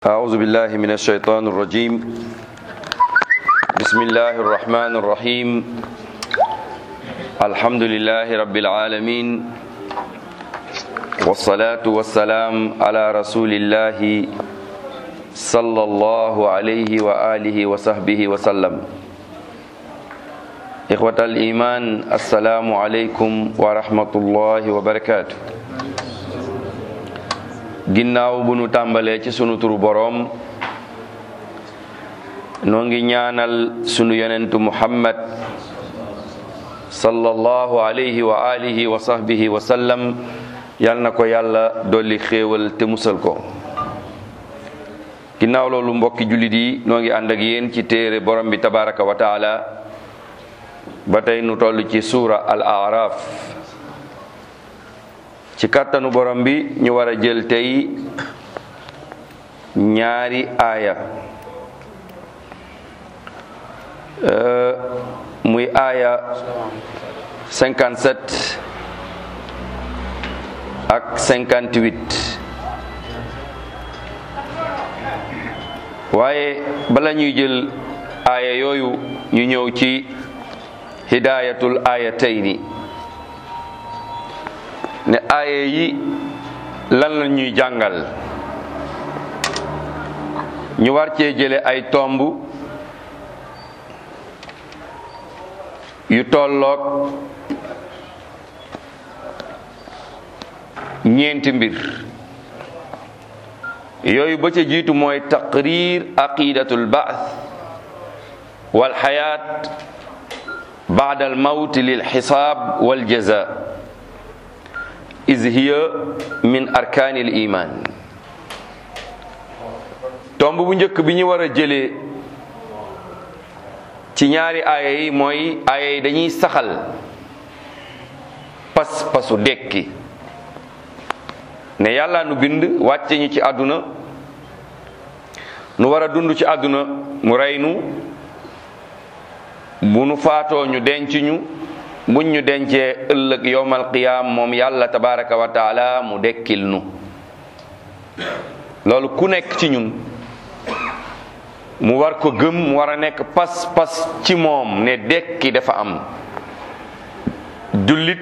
أعوذ بالله من الشيطان الرجيم بسم الله الرحمن الرحيم الحمد لله رب العالمين والصلاة والسلام على رسول الله صلى الله عليه وآله وصحبه وسلم إخوة الإيمان السلام عليكم ورحمة الله وبركاته ginnaaw bu nu tàmbalee ci sunu turu boroom noo ngi ñaanal sunu yonentu muhammad sallallahu alayhi wa alihi wa sahbihi wa sallam yal na ko yàlla dolli xéewal te musal ko ginnaaw loolu mbokki jullit yi noo ngi ànd ak yéen ci téere borom bi tabaraka wa taala ba tey nu toll ci suura al araf ci kàttanu borom bi ñu war a jël tey ñaari aaya muy aaya 57 ak 58 waaye bala ñuy jël aaya yooyu ñu ñëw ci hidayatul aayatayni ne aaye yi lan la ñuy jàngal ñu war cee jële ay tomb yu tolloog ñeenti mbir yooyu ba ca jiitu mooy taqrir aqidatul ba'th wal xayaat ba'da al mawt lil xisaab wal jaza is hiya min arkaanil iman tomb bu njëkk bi ñu war a jëlee ci ñaari aaya yi mooy aaya yi dañuy saxal pas pasu dekki ne yàlla nu bind wàcce ñu ci àdduna nu war a dund ci àdduna mu rey nu bu nu faatoo ñu denc ñu buñ ñu dencee ëllëg yowmal qiyaam moom yàlla tabaraka wa taala mu dekkil nu loolu ku nekk ci ñun mu war ko gëm mu war a nekk pas-pas ci moom ne dekki dafa am jullit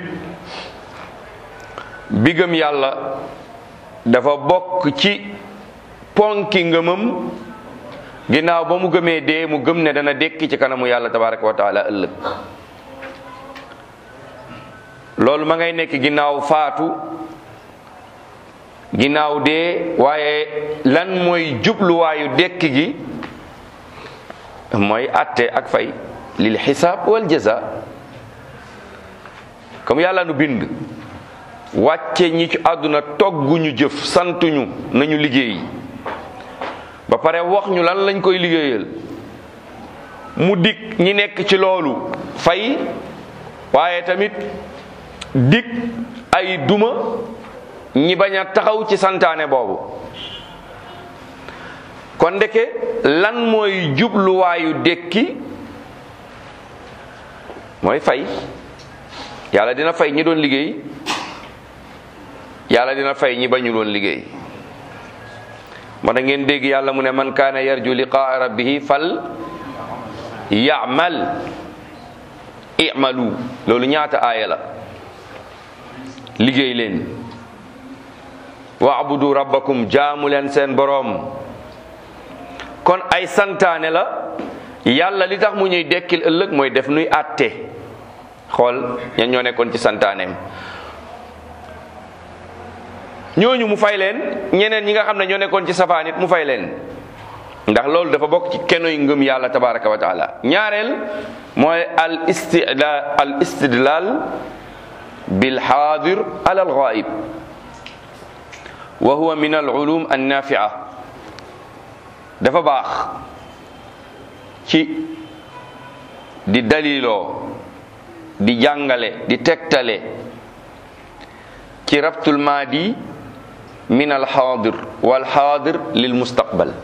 bi gëm yàlla dafa bokk ci ponki ngëmam ginnaaw ba mu gëmee dee mu gëm ne dana dekki ci kanamu yàlla tabaraka wa taala ëllëg loolu ma ngay nekk ginnaaw faatu ginnaaw dee waaye lan mooy jubluwaayu dekk gi mooy atte ak fay lil xisaab wal jaza comme yàlla nu bind wàcce ñi ci àdduna togguñu jëf santuñu nañu liggéey ba pare wax ñu lan lañ koy liggéeyal mu dig ñi nekk ci loolu fay waaye tamit dig ay duma ñi bañ a taxaw ci santaane boobu kon ndeke lan mooy jubluwaayu dekki mooy fay yàlla dina fay ñi doon liggéey yàlla dina fay ñi bañu doon liggéey moo tax ngeen dégg yàlla mu ne man kaana yarju liqaa rabbihi fal ya'mal i'malu loolu ñaata aaya la liggéey leen wa'budu rabbakum jaamu leen seen boroom kon ay santaane la yàlla li tax mu ñuy dekkil ëllëg mooy def nuy àtte xool ñan ñoo nekkoon ci santaaneem ñooñu mu fay leen ñeneen ñi nga xam ne ñoo nekkoon ci safaan it mu fay leen ndax loolu dafa bokk ci kenoy ngëm yàlla tabaraka wa taala ñaareel mooy al istidlal al istidlal bil xaadir ala al ghaib wa huwa min al ulum an nafia dafa baax ci di daliloo di jàngale di tegtale ci rabtul maadi min al xaadir wal xaadir lil mustaqbal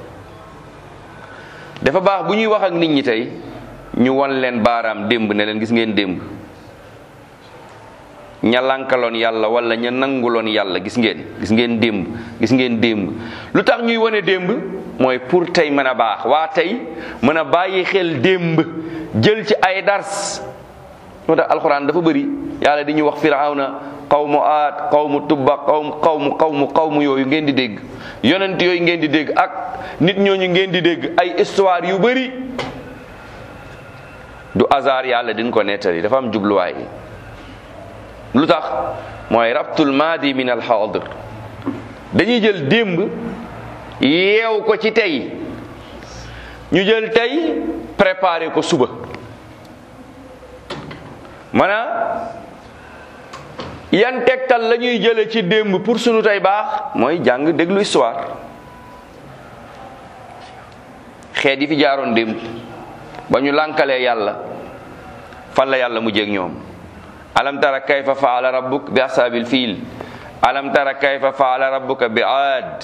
dafa baax bu ñuy wax ak nit ñi tey ñu won leen baaraam démb ne leen gis ngeen démb ña lankaloon yàlla wala ña nanguloon yàlla gis ngeen gis ngeen démb gis ngeen démb lu tax ñuy wane démb mooy pour tey mën a baax waa tey mën a bàyyi xel démb jël ci ay dars moo tax alxuraan dafa bëri yàlla di ñu wax firawna xawmu aat xawmu tubba xawmu xawmu xawmu xawmu yooyu ngeen di dégg yonent yooyu ngeen di dégg ak nit ñooñu ngeen di dégg ay histoire yu bëri du hasard yàlla din ko nettali dafa am jubluwaay lu tax mooy rabtul maadi min al xaadir dañuy jël démb yeew ko ci tey ñu jël tey préparé ko suba maanaam yan tegtal la ñuy jële ci démb pour sunu tey baax mooy jàng déglu histoire xeet yi fi jaaroon démb ba ñu lànkalee yàlla fan la yàlla mu jéeg ñoom alam tara kayfa faala rabbuk bi ashabil fiil alam tara kayfa faala rabbuka bi aad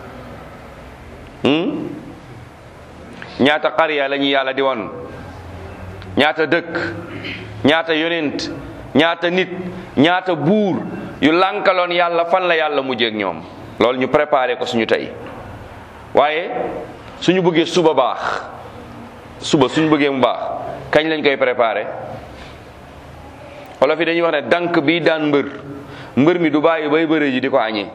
ñaata qarya la ñu yàlla di won ñaata dëkk ñaata yonent ñaata nit ñaata buur yu lànkaloon yàlla fan la yàlla mujjee ak ñoom loolu ñu préparé ko suñu tey waaye suñu bëggee suba baax suba suñu bëggee mu baax kañ lañ koy préparé wolof yi dañuy wax ne dank bi daan mbër mbër mi du bàyyi bay bëre ji di ko añee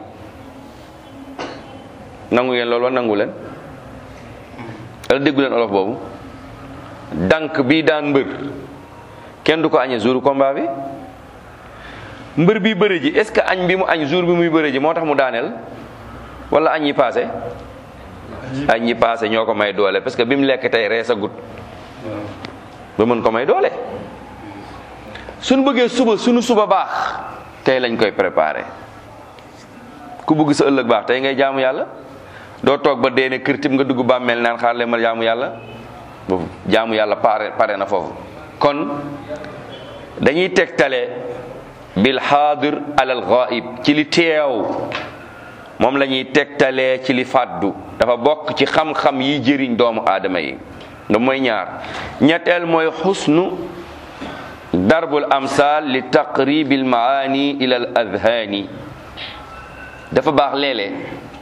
nangu ngeen loolu wa nangu leen wala déggu leen olof boobu dank bi daan mbër kenn du ko añee jour combat bi mbër bi bëre ji est ce que añ bi mu añ jour bi muy bëre ji moo tax mu daaneel wala añ yi passé añ yi passé ñoo ko may doole parce que bi mu lekk tey rees a gut ba mën ko may doole suñu bëggee suba suñu suba baax tey lañ koy préparé ku bëgg sa ëllëg baax tey ngay jaamu yàlla doo toog ba dee ne kër tib nga dugg bàmmeel naan xaar leen ma jaamu yàlla boobu jaamu yàlla pare pare na foofu kon dañuy tegtale bil xaadir alal ghaib ci li teew moom la ñuy tegtalee ci li fàddu dafa bokk ci xam-xam yi jëriñ doomu aadama yi nga mooy ñaar ñetteel mooy xusnu darbul amsal li taqribil maani ila al adhaani dafa baax léeg-léeg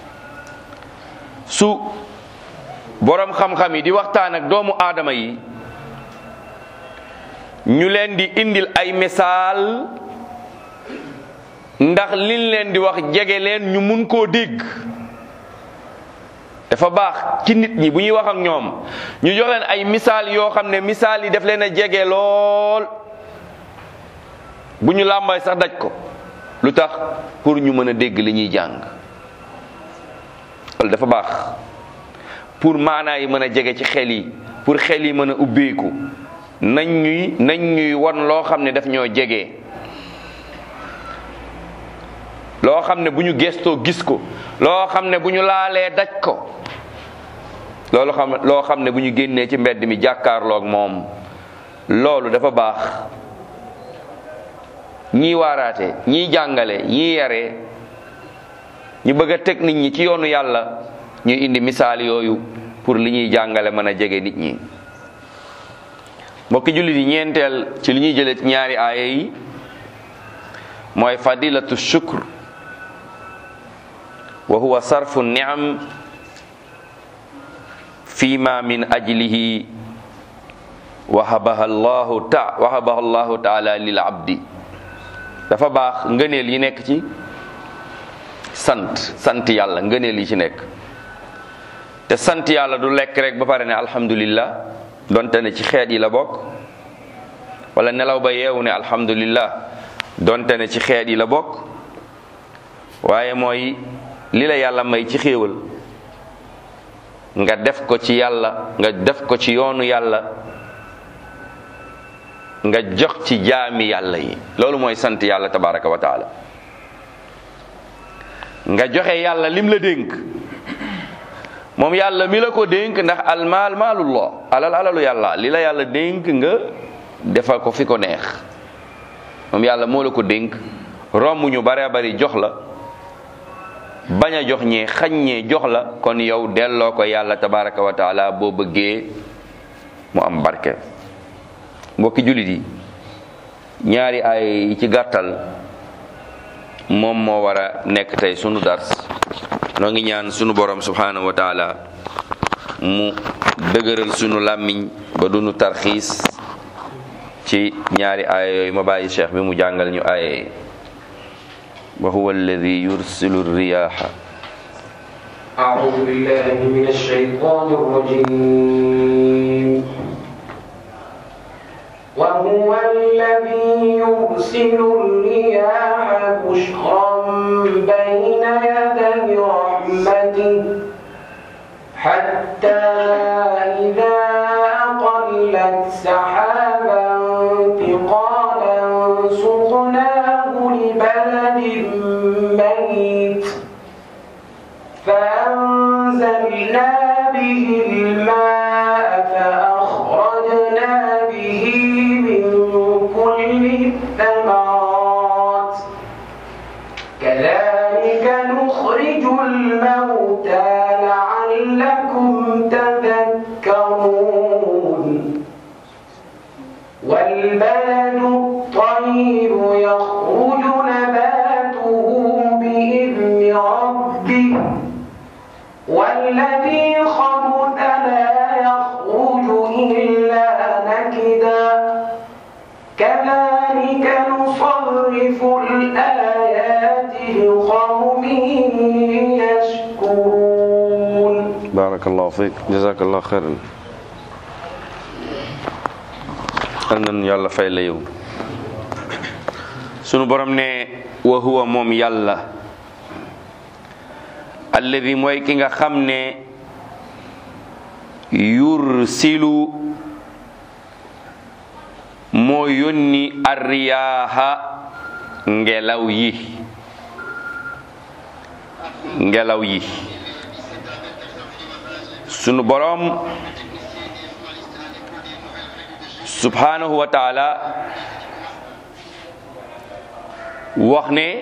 su boroom xam-xam yi di waxtaan ak doomu aadama yi ñu leen di indil ay misaal ndax liñ leen di wax jege leen ñu mun koo dégg dafa baax ci nit ñi bu ñuy wax ak ñoom ñu jox leen ay misaal yoo xam ne misaal yi daf leen a jege lool bu ñu làmbay sax daj ko lu tax pour ñu mën a dégg li ñuy jàng loolu dafa baax pour maanaa yi mën a jege ci xel yi pour xel yi mën a ubbeeku nañ ñuy nañ ñuy won loo xam ne daf ñoo jege loo xam ne bu ñu gestoo gis ko loo xam ne bu ñu laalee daj ko loolu xam loo xam ne bu ñu génnee ci mbedd mi jàkkaarloog moom loolu dafa baax ñii waaraate ñii jàngale ñii yare ñu bëgg a teg nit ñi ci yoonu yàlla ñuy indi misaal yooyu pour li ñuy jàngale mën a jege nit ñi mbokki jullit yi ñeenteel ci li ñuy jëlee ci ñaari aaya yi mooy fadilatu shukr wa huwa sarfu niam fi ma min ajlihi wahabaha allahu ta wahabaha allahu taala lil abdi dafa baax ngëneel yi nekk ci sant sant yàlla ngëneel yi ci nekk te sant yàlla du lekk rek ba pare ne alhamdulillah donte ne ci xeet yi la bokk wala nelaw ba yeewu ne alhamdulillah donte ne ci xeet yi la bokk waaye mooy li la yàlla may ci xéewal nga def ko ci yàlla nga def ko ci yoonu yàlla nga jox ci jaami yàlla yi loolu mooy sant yàlla tabaraka wa taala nga joxe yàlla lim la dénk moom yàlla mi la ko dénk ndax almaal maalullah alal alalu yàlla li la yàlla dénk nga defal ko fi ko neex moom yàlla moo la ko dénk romb ñu bare bari jox la bañ a jox ñee xañ ñee jox la kon yow delloo ko yàlla tabaraka wa taala boo bëggee mu am barke mbokki jullit yi ñaari ay yi ci gàttal moom moo war a nekk tey sunu dars noo ngi ñaan sunu borom subhanahu wa taala mu dëgëral sunu làmmiñ ba dunu tarxiis ci ñaari aaya yooyu ma bàyyi cheikh bi mu jàngal ñu aaya wa huwa alladi yursilu riyaha أعوذ بالله من الشيطان الرجيم وهو الذي يرسل الرياح بشرا بين يدي رحمته حتى إذا أقلت سحابا ثقالا سقناه لبلد ميت فأنزلنا به الماء فأخرجنا به من كل الثمرات كذلك نخرج الموتى لعلكم تذكرون والبلد الطيب يخرج نباته بإذن ربه والذي خبث لا يخرج إلا نكدا كذلك نصرف الآيات لقوم يشكرون barakallahu fiik jazakallahu xeyran al nan yàlla fay la yow sunu borom ne wa huwa moom yàlla alladi mooy ki nga xam ne yursilu moo yónni arriyaaha ngelaw yi ngelaw yi sunu boroom subhanahu wa taala wax ne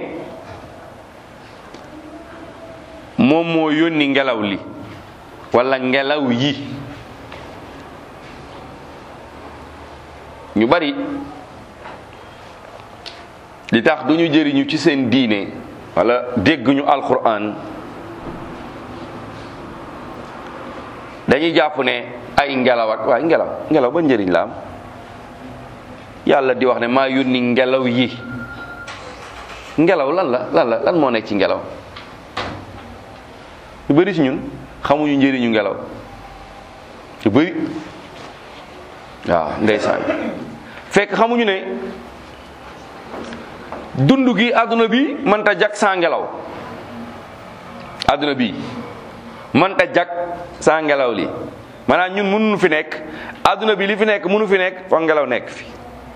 moom moo yónni ngelaw li wala ngelaw yi ñu bari li tax duñu jëriñu ci seen diine wala dégguñu alquran dañuy jàpp ne ay ngelaw ak waaye ngelaw ngelaw ba njëriñ la am yàlla di wax ne maa yónni ngelaw yi ngelaw lan la lan la lan moo nekk ci ngelaw lu bëri ci ñun xamuñu njëriñu ngelaw lu bëri waaw ndeysaan fekk xamuñu ne dund gi àdduna bi mënta jag saa ngelaw àdduna bi mënta jag saa ngelaw li maanaam ñun mënuñu fi nekk àdduna bi li fi nekk mënu fi nekk foog ngelaw nekk fi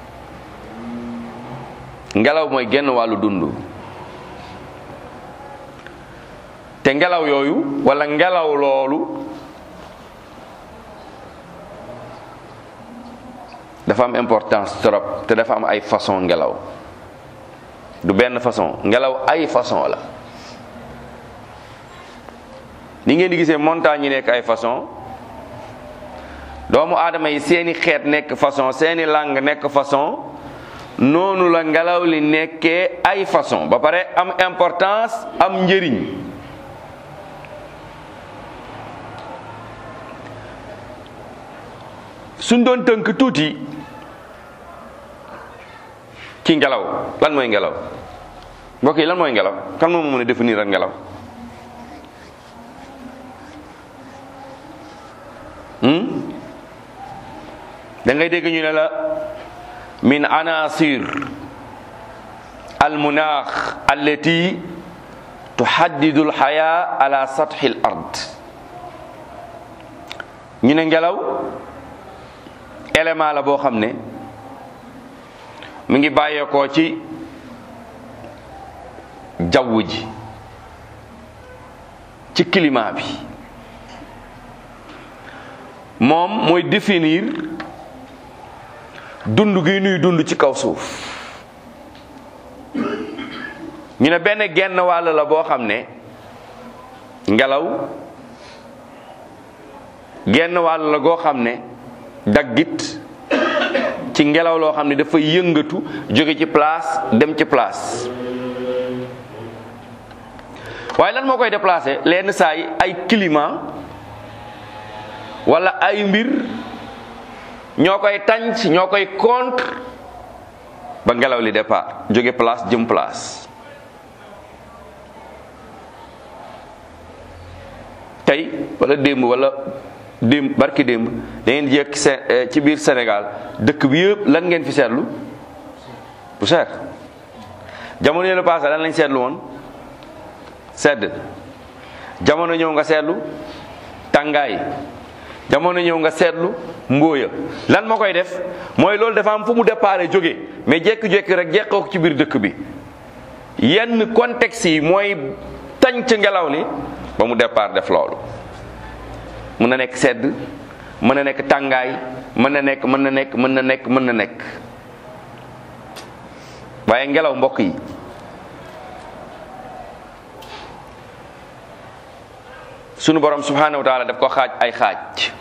ngelaw mooy genn wàllu dund te ngelaw yooyu wala ngelaw loolu dafa am importance trop te dafa am ay façon ngelaw du benn façon ngelaw ay façon la ni ngeen di gisee montagne yi nekk ay façon doomu aadama yi seeni xeet nekk façon seeni langue nekk façon noonu la ngelaw li nekkee ay façon ba pare am importance am njëriñ suñ doon tënk tuuti ci ngelaw lan mooy ngelaw mbokk yi lan mooy ngelaw kan moo mën a définir ak ngelaw da ngay dégg ñu ne la min anasir almunaax allati tuhaddidu alxaya ala sathi al ard ñu ne ngelaw élément la boo xam ne mi ngi bàyyeekoo ci jaww ji ci climat bi moom mooy définir dund gi nuy dund ci kaw suuf ñu ne benn genn wàll la boo xam ne ngelaw genn wàll la goo xam ne daggit ci ngelaw loo xam ne dafa yëngatu jóge ci place dem ci place waaye lan moo koy déplacé lenn saa yi ay climat wala ay mbir ñoo koy tànc ñoo koy contre ba ngelaw li départ jóge place jëm place tey wala démb wala démb barki démb da ngeen jekk ci biir Sénégal dëkk bi yëpp lan ngeen fi seetlu bu seet jamono yële passé lan lañ seetlu woon sedd jamono ñëw nga seetlu tàngaay jamono ñëw nga seetlu mbóoya lan moo koy def mooy loolu dafa am fu mu déparé jóge mais jékki-jékki rek jeqoo ko ci biir dëkk bi yenn contexte yi mooy tànc ngelaw li ba mu départ def loolu mën na nekk sedd mën na nekk tàngaay mën na nekk mën na nekk mën na nekk mën na nekk waaye ngelaw mbokk yi sunu borom subhanahu wa taala daf ko xaaj ay xaaj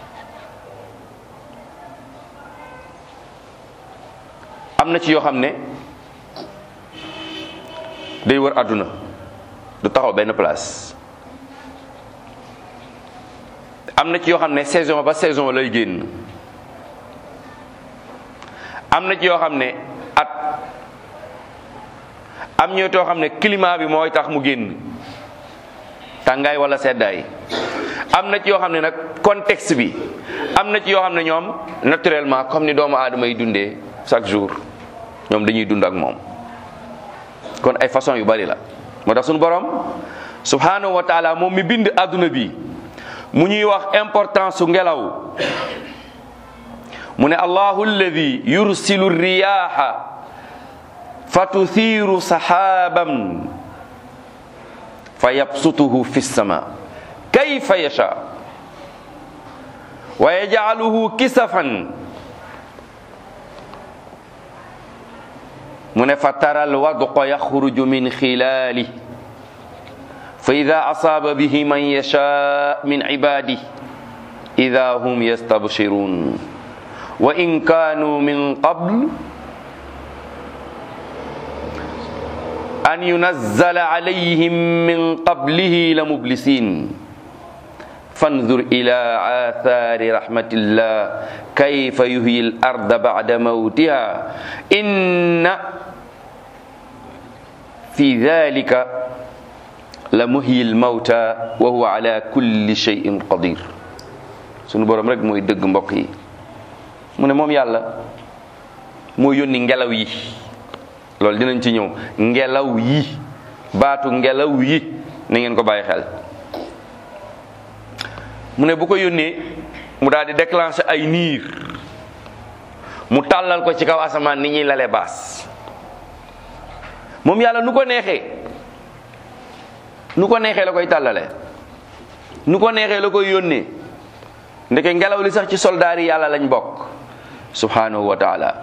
am na ci yoo xam ne day wër àdduna du taxaw benn place am na ci yoo xam ne saison ba saison lay génn am na ci yoo xam ne at am ñoo too xam ne climat bi mooy tax mu génn tàngaay wala seddaay am na ci yoo xam ne nag contexte bi am na ci yoo xam ne ñoom naturellement comme ni doomu aadama yi dundee chaque jour ñoom dañuy dund ak moom kon ay façon yu bari la moo tax suñu borom subhanahu wa taala moom mi bind adduna bi mu ñuy wax importance su ngelaw mu ne allahu alladi yursilu riyaha fa tuthiru sahaban fa yabsutuhu fi sama kayfa yasha wa yajcaluhu kisafan mu ne fa tara alwadqa yaxruju min xilaali fa ida asaaba bihi man yasha min cibaadi ida hum yastabshirun wa in kaanu min qabl an yunazzala alayhim min qablihi la mublisin fanzur ila athari rahmatillah kayfa yuhyi al arda ba'da mawtiha inna fi dhalika la muhyi al mawta wa huwa ala kulli shay'in qadir sunu borom rek mooy dëgg mbokk yi mu ne moom yàlla moo yónni ngelaw yi loolu dinañ ci ñëw ngelaw yi baatu ngelaw yi na ngeen ko bàyyi xel mu ne bu ko yónnee mu daal di déclencher ay niir mu tàllal ko ci kaw asamaan ni ñuy lale baas moom yàlla nu ko neexee nu ko neexee la koy tàllale nu ko neexee la koy yónnee ndeke ngelaw li sax ci soldaar yi yàlla lañ bokk subhanahu wa taala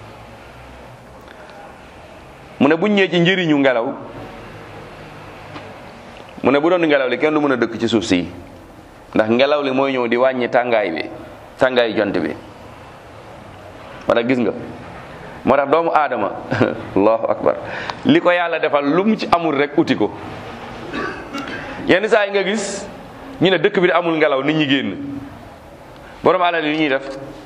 mu ne buñ ñëwee ci njëriñu ngelaw mu ne bu doon ngelaw li kenn du mën a dëkk ci suuf si ndax ngelaw li mooy ñëw di wàññi tàngaay bi tàngaay jant bi wala gis nga moo tax doomu aadama allahu akbar li ko yàlla defal lu mu ci amul rek uti ko yenn saa yi nga gis ñu ne dëkk bi di amul ngelaw nit ñi génn borom alal yi ñuy def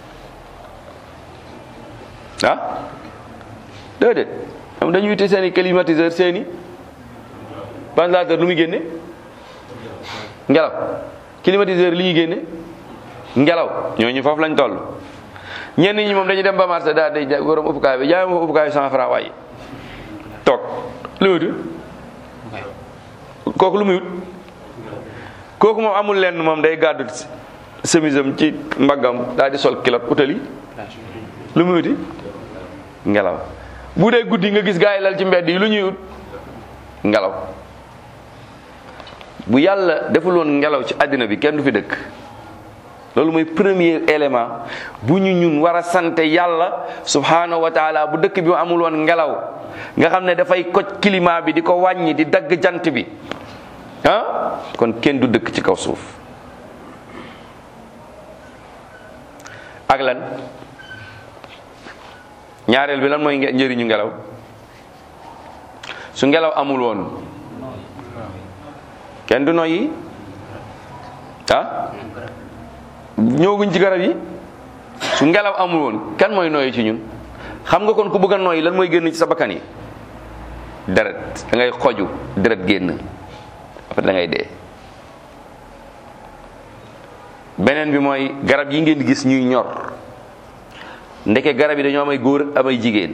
ah déedéet am dañuy uti seeni climatiseur seeni ventilateur lu muy génne ngelaw climatiseur li ñuy génne ngelaw ñooñu foofu lañ toll ñenn ñi moom dañuy dem ba marché daal day borom uppukaay bi jaay ma uppukaay cent franc waaye toog lu muy wut kooku lu muy wut kooku moom amul lenn moom day gàddu semisam ci mbaggam daal di sol kilot utali lu muy wuti ngelaw bu dee guddi nga gis gaa yi lal ci mbedd yi lu ñuy ut ngelaw bu yàlla deful woon ngelaw ci àddina bi kenn du fi dëkk loolu mooy premier élément bu ñu ñun war a sant yàlla subhanahu wa taala bu dëkk bi amul woon ngelaw nga xam ne dafay koj climat bi di ko wàññi di dagg jant bi ah kon kenn du dëkk ci kaw suuf ak lan ñaareel bi lan mooy njëriñu ngelaw su ngelaw amul woon kenn du noyyi ah ñëwaguñ ci garab yi su ngelaw amul woon kan mooy nooyi ci ñun xam nga kon ku bëgg a nooyi lan mooy génn ci sa bakkan yi deret da ngay xoju deret génn après da ngay dee beneen bi mooy garab yi ngeen di gis ñuy ñor ndeke garab yi dañoo am ay góor am ay jigéen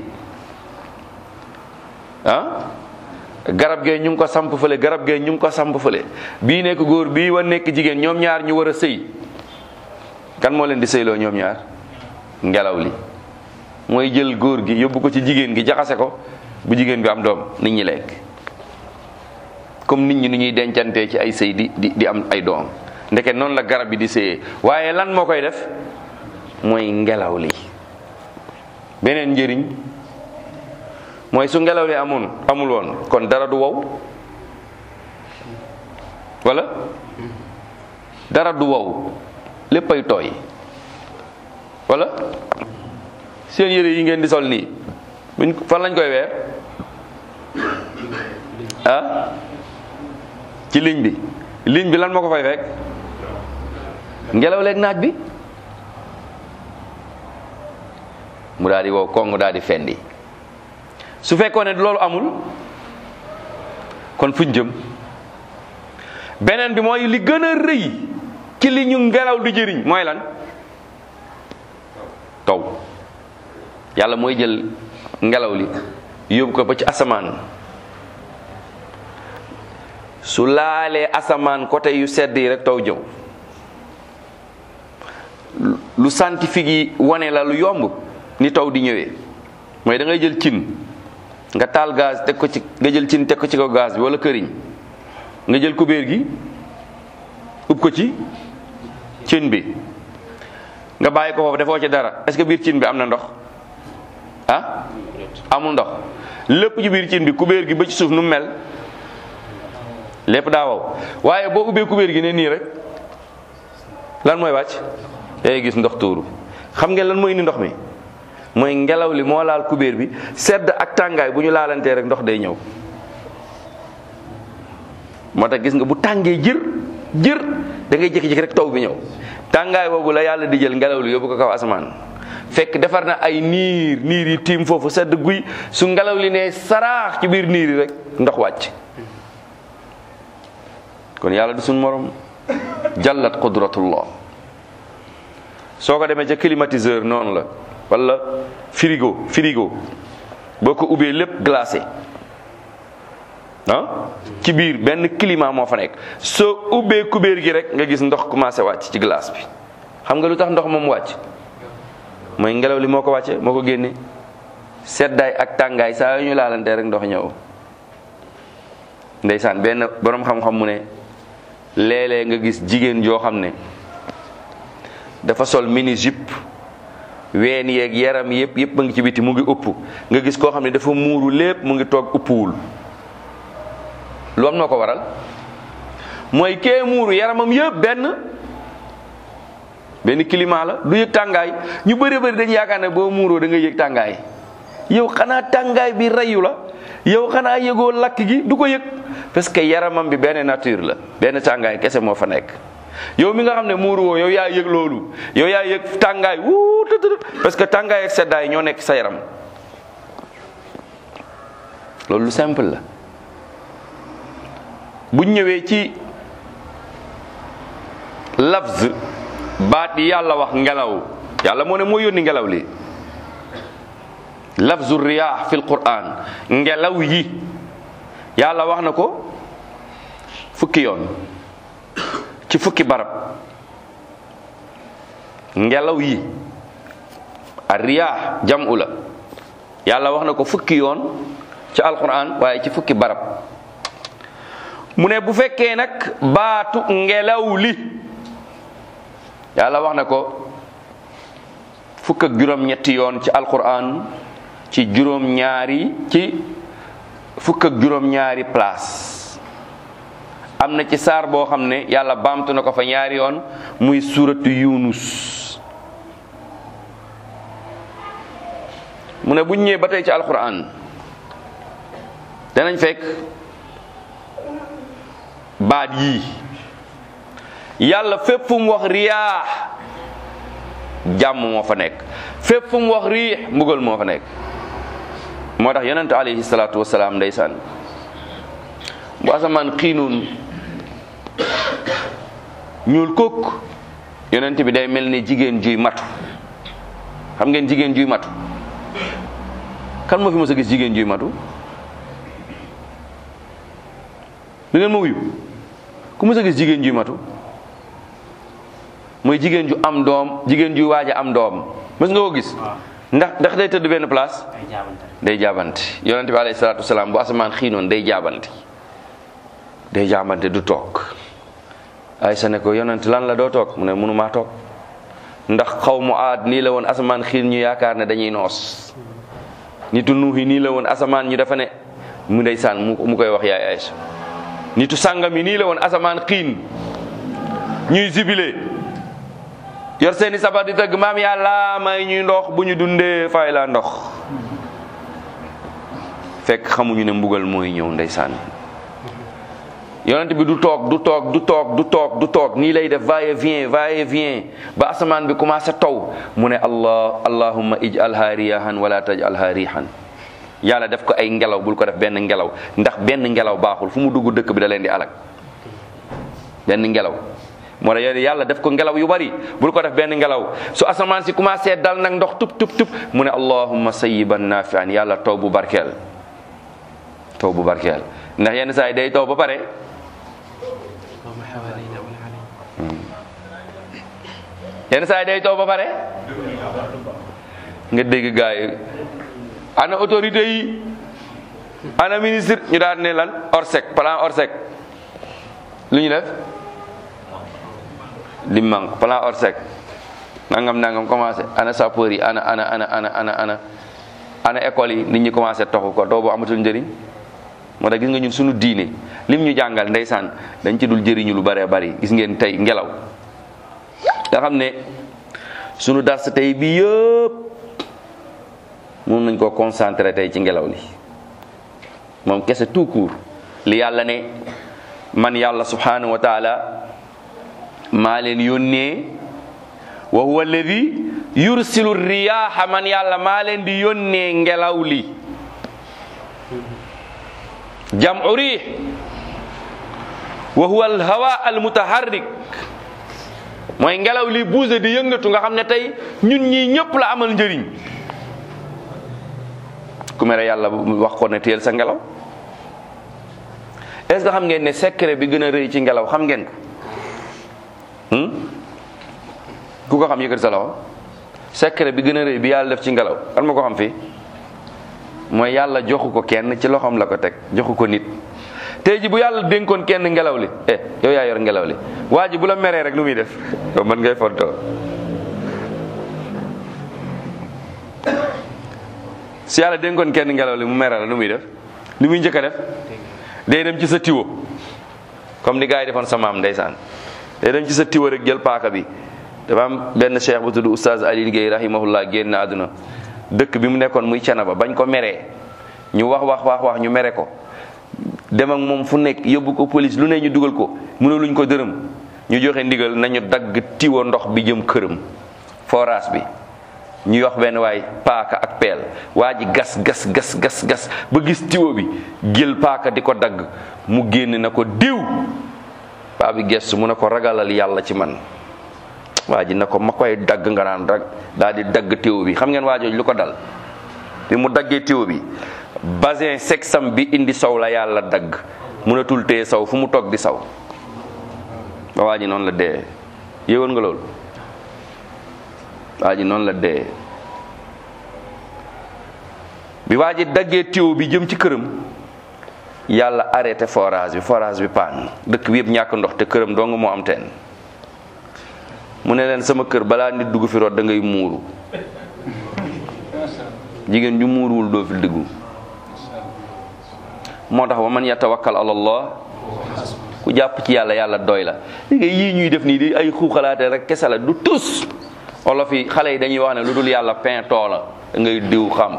ah garab gee ñu ngi ko samp fële garab gee ñu ngi ko samp fële bii nekk góor bii wa nekk jigéen ñoom ñaar ñu war a sëy kan moo leen di sëyloo ñoom ñaar ngelaw li mooy jël góor gi yóbbu ko ci jigéen gi jaxase ko bu jigéen bi am doom nit ñi lekk comme nit ñi ni ñuy dencantee ci ay sëy di di di am ay doom ndeke noonu la garab bi di sëyee waaye lan moo koy def mooy ngelaw li beneen njëriñ mooy su ngelaw li amoon amul woon kon dara du wow wala dara du wow léppay tooy wala seen yére yi ngeen di sol nii buñ fan lañ koy weer ah ci ligne bi ligne bi lan moo ko fay fekk ngelaw leeg naaj bi mu daal di wow kong daal di fendi su fekkoon ne loolu amul kon fuñ jëm beneen bi mooy li gën a rëy ci li ñu ngelaw di jëriñ mooy lan taw yàlla mooy jël ngelaw li yóbbu ko ba ci asamaan su laalee asamaan côté yu sedd yi rek taw jëw lu scientifique yi wane la lu yomb ni taw di ñëwee mooy da ngay jël cin nga taal gaz teg ko ci nga jël cin teg ko ci kaw gaz bi wala këriñ nga jël kubéer gi ub ko ci cin bi nga bàyyi ko foofu defoo ci dara est-ce que biir cin bi am na ndox ah amul ndox lépp ci biir cin bi kubéer gi ba ci suuf nu mu mel lépp daa wow waaye boo ubbee kubéer gi ne nii rek lan mooy wàcc day gis ndox tuuru xam ngeen lan mooy indi ndox mi mooy ngelaw li moo laal kubéer bi sedd ak tàngaay bu ñu laalantee rek ndox day ñëw moo tax gis nga bu tàngee jër jër da ngay jékki-jékki rek taw bi ñëw tàngaay boobu la yàlla di jël ngelaw li yóbbu ko kaw asamaan fekk defar na ay niir niir yi tiim foofu sedd guy su ngelaw li ne saraax ci biir niir yi rek ndox wàcc kon yàlla du suñ morom jallat qudratullah soo ko demee ca climatiseur noonu la wala frigo frigo boo ko ubbee lépp glacé ah ci biir benn climat moo fa nekk soo ubbee kubéer gi rek nga gis ndox commencé wàcc ci glace bi xam nga lu tax ndox moom wàcc mooy ngelaw li moo ko wàcce moo ko génne seddaay ak tàngaay saa yu ñu laalantee rek ndox ñëw ndeysaan benn borom xam-xam mu ne léeg-léeg nga gis jigéen joo xam ne dafa sol mini jupe ween yeeg yaram yëpp yëpp mu ngi ci biti mu ngi upp nga gis koo xam ne dafa muuru lépp mu ngi toog uppuwul lu am noo ko waral mooy kee muuru yaramam yëpp benn benn climat la du yëg tàngaay ñu bëri bëri dañu yaakaar ne boo muuroo da nga yëg tàngaay yow xanaa tàngaay bi reyu la yow xanaa yëgoo lakk gi du ko yëg parce que yaramam bi benn nature la benn tàngaay kese moo fa nekk yow mi nga xam ne muuru woo yow yaa yëg loolu yow yaa yëg tàngaay wuu tëdd parce que tàngaay ak seddaay ñoo nekk sa yaram loolu lu simple la buñ ñëwee ci lafz baat yi yàlla wax ngelaw yàlla moo ne moo yónni ngelaw li lafzu riyaax fil quran ngelaw yi yàlla wax na ko fukki yoon ci fukki barab ngelaw yi a riyaax jam'u la yàlla wax na ko fukki yoon ci alquran waaye ci fukki barab mu ne bu fekkee nag baatu ngelaw li yàlla wax na ko fukk ak juróom ñetti yoon ci alquran ci juróom ñaari ci fukk ak juróom ñaari place am na ci saar boo xam ne yàlla baamtu na ko fa ñaari yoon muy suratu yunus mu ne buñ ñëwee ba tey ci alquran danañ fekk baat yii yàlla fépp fu mu wax riyaax jàmm moo fa nekk fépp fu mu wax riix mbugal moo fa nekk moo tax yonent alayhi salaatu wasalaam ndeysaan bu asamaan xiinoon ñuul kook yonent bi day mel ni jigéen juy matu xam ngeen jigéen juy matu kan moo fi mës a gis jigéen juy matu du ngeen ma wuyu ku mës a gis jigéen juy matu mooy jigéen ju am doom jigéen juy waaj a am doom mës nga ko gis ndax ndax day tëdd benn place day jaabante yonent bi alayhi salaatu wasalaam bu asamaan xiinoon day jaabante day jaabante du toog Aysa ne ko yonent lan la doo toog mu ne mënumaa toog ndax xaw mu aad nii la woon asamaan xiin ñu yaakaar ne dañuy noos nitu nuuhi nii la woon asamaan ñu dafa ne mu ndeysaan mu mu koy wax yaay Aysa nitu sàngam yi nii la woon asamaan xiin ñuy zibile yor seeni sabar di tëgg maam yàlla may ñuy ndox bu ñu dundee fay la ndox fekk xamuñu ne mbugal mooy ñëw ndeysaan yonent bi du toog du toog du toog du toog du toog nii lay def va et vient va et vient ba asamaan bi commencé taw mu ne allah allahumma ij'alha riyahan wala taj'alha rihan yàlla def ko ay ngelaw bul ko def benn ngelaw ndax benn ngelaw baaxul fu mu dugg dëkk bi da leen di alak benn ngelaw moo tax yàlla def ko ngelaw yu bari bul ko def benn ngelaw su asamaan si commencé dal nag ndox tub tub tub mu ne allahumma sayyiban nafian yàlla taw bu barkeel taw bu barkeel ndax yenn saa yi day taw ba pare yenn saa yi day taw ba pare nga dégg gaay yi ana autorité yi ana ministre ñu daal ne lan orsec plan orsec lu ñu def lim manque plan orsec nangam nangam commencé ana sapeur yi ana ana ana ana ana ana ana école yi nit ñi commencé toxu ko doo bu amatul njëriñ moo tax gis nga ñun suñu diine lim ñu jàngal ndeysaan dañ ci dul jëriñu lu bëree bëri gis ngeen tey ngelaw nga xam ne sunu dars tey bi yëpp mun nañ koo concentré tey ci ngelaw li moom kese tout court li yàlla ne man yàlla subhanahu wa taala maa leen yónnee wa huwa alladi yursilu riyaaha man yàlla maa leen di yónnee ngelaw li jam'u riih wa huwa alhawa almutaharrik mooy ngelaw li buuse di yëngatu nga xam ne tey ñun ñii ñëpp la amal njëriñ ku mere yàlla wax ko ne teel sa ngelaw est-ce que xam ngeen ne secret bi gën a rëy ci ngelaw xam ngeen ko ku ko xam yëkkati sa loxo secret bi gën a rëy bi yàlla def ci ngelaw kan ma ko xam fii mooy yàlla joxu ko kenn ci loxoom la ko teg joxu ko nit tey ji bu yàlla dénkoon kenn ngelaw li eh yow yaa yor ngelaw li waa ji bu la meree rek lu muy def yow mën ngay fontoo si yàlla dénkoon kenn ngelaw li mu mere la lu muy def li muy njëkk a def day dem ci sa tiwo comme ni gars yi defoon sa maam ndeysaan day dem ci sa tiwo rek jël paaka bi dafa am benn cheikh bu tudd oustaz Ali Guèye rahimahullah génn àdduna dëkk bi mu nekkoon muy Canaba bañ ko meree ñu wax wax wax wax ñu mere ko dem ak moom fu nekk yóbbu ko police lu ne ñu dugal ko mënu luñ ko dërëm ñu joxe ndigal nañu dagg tiwo ndox bi jëm këram forage bi ñu wax benn waay paaka ak peel waa ji gas gas gas gas gas ba gis tiwo bi jël paaka di ko dagg mu génn na ko diw paa bi gestu mu ne ko ragalal yàlla ci man waa ji na ko ma koy dagg nga naan rek daal di dagg tiwo bi xam ngeen waa jooju lu ko dal bi mu daggee tiwo bi basin sexam bi indi sow la yàlla dagg mënatul téye saw fu mu toog di saw ba waa ji noonu la dee yëgoon nga loolu waa ji noonu la dee bi waa ji daggee tiwo bi jëm ci këram yàlla arrêté forage bi forage bi paan dëkk bi yëpp ñàkk ndox te këram dong moo am teen mu ne leen sama kër balaa nit dugg fi root da ngay muuru jigéen ju muuruwul doo fi dugg moo tax wa man yatawakkal ala allah ku jàpp ci yàlla yàlla doy la léegi yii ñuy def nii di ay xuuxalaate rek kese la du tus olof yi xale yi dañuy wax ne lu dul yàlla pain too la da ngay diw xam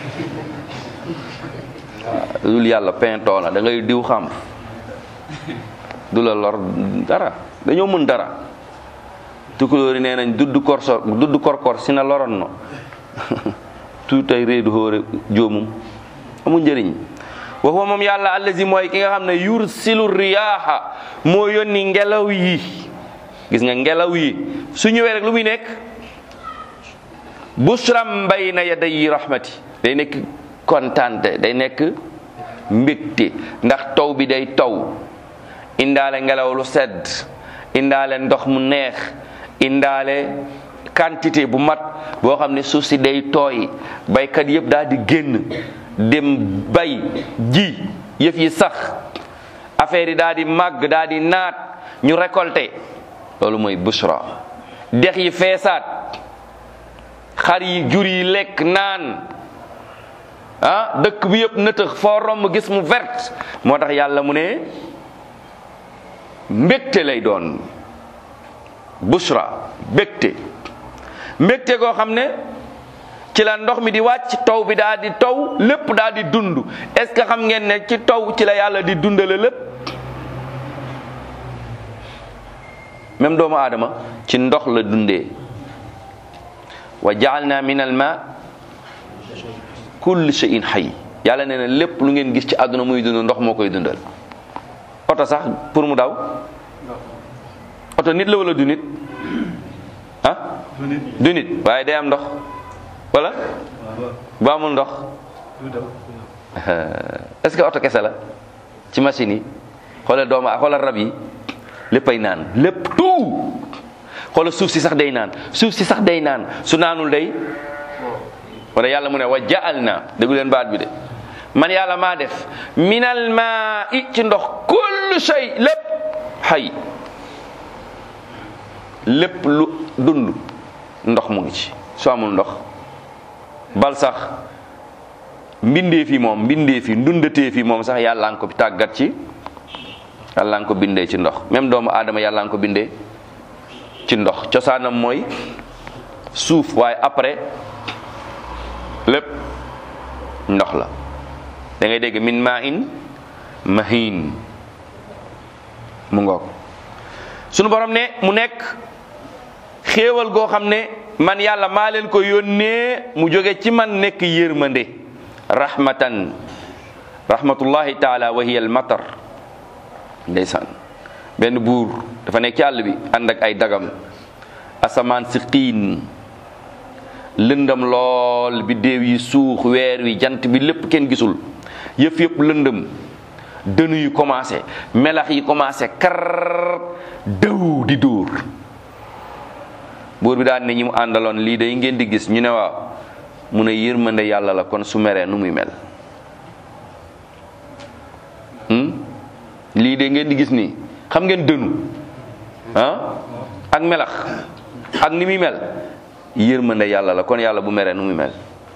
waaw lu dul yàlla pain too la da ngay diw xam du la lor dara dañoo mën dara tukulóori nee nañ dudd korso dudd korkor sina loronno tuutay reedu hoore joomum amul njëriñ wa huwa moom yàlla allazi mooy ki nga xam ne yursilu riyaaha moo yónni ngelaw yi gis nga ngelaw yi su ñëwee rek lu muy nekk busram bayna yaday rahmati day nekk kontante day nekk mbégte ndax taw bi day taw indaale ngelaw lu sedd indaale ndox mu neex indaale quantité bu mat boo xam ne suuf si day tooy baykat yëpp daal di génn dem bay ji yëf yi sax affaire yi daal di màgg daal di naat ñu récolté loolu mooy bushra dex yi feesaat xar yi jur yi lekk naan ah dëkk bi yëpp nëtëx foo romb gis mu vert moo tax yàlla mu ne mbégte lay doon bushra mbégte mbégte goo xam ne ci la ndox mi di wàcc taw bi daal di taw lépp daal di dund est-ce que xam ngeen ne ci taw ci la yàlla di dundale lépp même doomu aadama ci ndox la dundee wa jaalna min al ma kulli shay'in hayy yàlla nee na lépp lu ngeen gis ci àdduna muy dund ndox moo koy dundal oto sax pour mu daw oto nit la wala du nit ah du nit waaye day am ndox wala bu amul ndox est-ce que oto kese la ci machine yi xoolal doomu xoolal rab yi léppay naan lépp tout xoolal suuf si sax day naan suuf si sax day naan su naanul day wala yàlla mu ne wa jaal na déggu leen baat bi de man yàlla maa def minal maa i ci ndox kullu shay lépp xay lépp lu dund ndox mu ngi ci su amul ndox bal sax mbindee fi moom mbindee fi ndundatee fi moom sax yàlla nga ko tàggat ci yàlla nga ko bindee ci ndox même doomu aadama yàlla nga ko bindee ci ndox cosaanam mooy suuf waaye après lépp ndox la da ngay dégg min maa in mahin mu ngoog sunu borom ne mu nekk xéewal goo xam ne man yàlla maa leen ko yónnee mu jóge ci man nekk yërmande rahmatan rahmatullahi taala wa hiya al matar ndeysaan benn buur dafa nekk ci àll bi ànd ak ay dagam asamaan si xiin lëndam lool bi déew yi suux weer wi jant bi lépp kenn gisul yëf yëpp lëndëm dënu yi commencé melax yi commencé kar dëw di dóor buur bi daan ne ñi mu àndaloon lii day ngeen di gis ñu ne waaw mu ne yërmande yàlla la kon su meree nu muy mel lii de ngeen di gis nii xam ngeen dënu ah ak melax ak ni muy mel yërmande yàlla la kon yàlla bu meree nu muy mel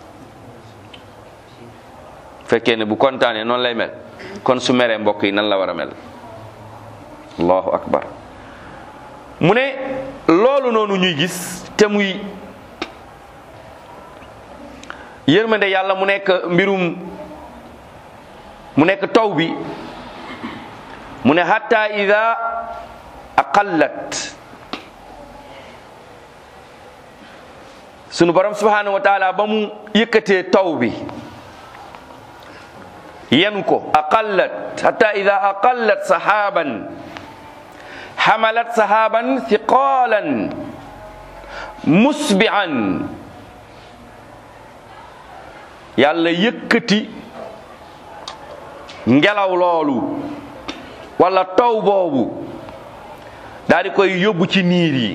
fekkee ne bu kontaanee noonu lay mel kon su meree mbokk yi nan la war a mel allahu akbar mu ne loolu noonu ñuy gis te muy yërmande yàlla mu nekk mbirum mu nekk taw bi mu ne hatta ida aqallat sunu borom subhanahu wa taala ba mu yëkkatee taw bi yenu ko aqallat hatta ida aqallat sahaban xamalat sahaban thiqalan musbi'an yàlla yëkkati ngelaw loolu wala taw boobu daal di koy yóbbu ci niir yi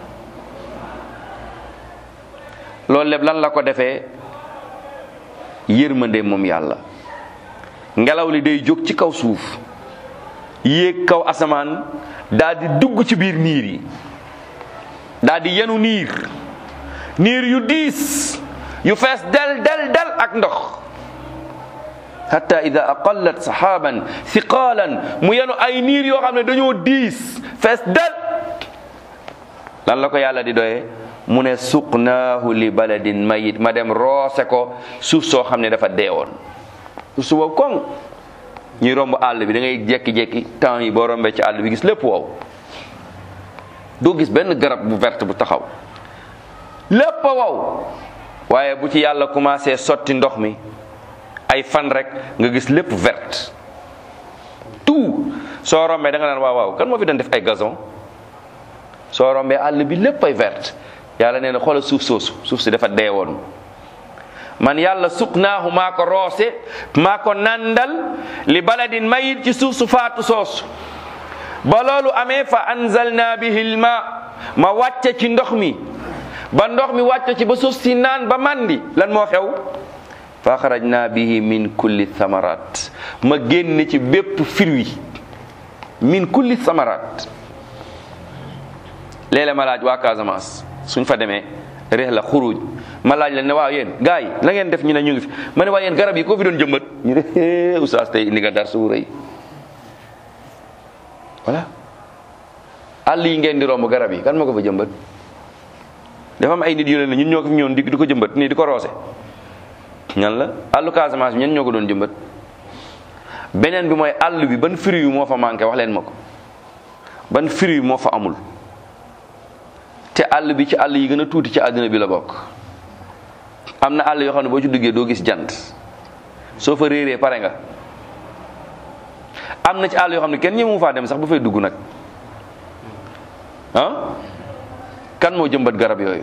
loolu lépp lan la ko defee yërmande moom yàlla ngelaw li day jóg ci kaw suuf yéeg kaw asamaan daal di dugg ci biir niir yi daal di yenu niir niir yu diis yu fees del del del ak ndox hatta ida aqallat sahaban thiqalan mu yenu ay niir yoo xam ne dañoo diis fees del lan la ko yàlla di doyee mu ne suqnaahu li baladin mayit ma dem roose ko suuf soo xam ne dafa deewoon suuf su wow koŋ ñuy romb àll bi da ngay jekki-jekki temps yi boo rombee ci àll bi gis lépp wow doo gis benn garab bu verte bu taxaw lépp a wow waaye bu ci yàlla commencé sotti ndox mi ay fan rek nga gis lépp verte tout soo rombee da nga naan waaw waaw kan moo fi doon def ay gazon soo rombee àll bi lépp ay verte yàlla nee na xoolal suuf soosu suuf si dafa dee woon man yàlla suqnaahu maa ko roose maa ko nandal li baladin mayit ci suuf su faatu soosu ba loolu amee fa anzalna bihi lma ma wàcce ci ndox mi ba ndox mi wàcce ci ba suuf si naan ba mandi lan moo xew fa axrajna bihi min kulli thamarat ma génne ci bépp fruit min kulli thamarat léeg-léeg ma laaj waa Casamance suñ fa demee reex la xuruj ma laaj leen ne waaw yéen gars yi la ngeen def ñu ne ñu ngi fi ma ne waa yéen garab yi koo fi doon jëmbat ñu ne hee oustaz tey indi nga dar su rëy voilà àll yi ngeen di romb garab yi kan moo ko fa jëmbat dafa am ay nit yu leen ne ñun ñoo ko fi ñëwoon di di ko jëmbat nii di ko roose ñan la àllu Casamance bi ñen ñoo ko doon jëmbat beneen bi mooy àll bi ban fruit yu moo fa manqué wax leen ma ko ban fruit moo fa amul te àll bi ci àll yi gën a tuuti ci àddina bi la bokk am na àll yoo xam ne boo ci duggee doo gis jant soo fa réeree pare nga am na ci àll yoo xam ne kenn ñëmu faa dem sax ba fay dugg nag ah kan moo jëmbat garab yooyu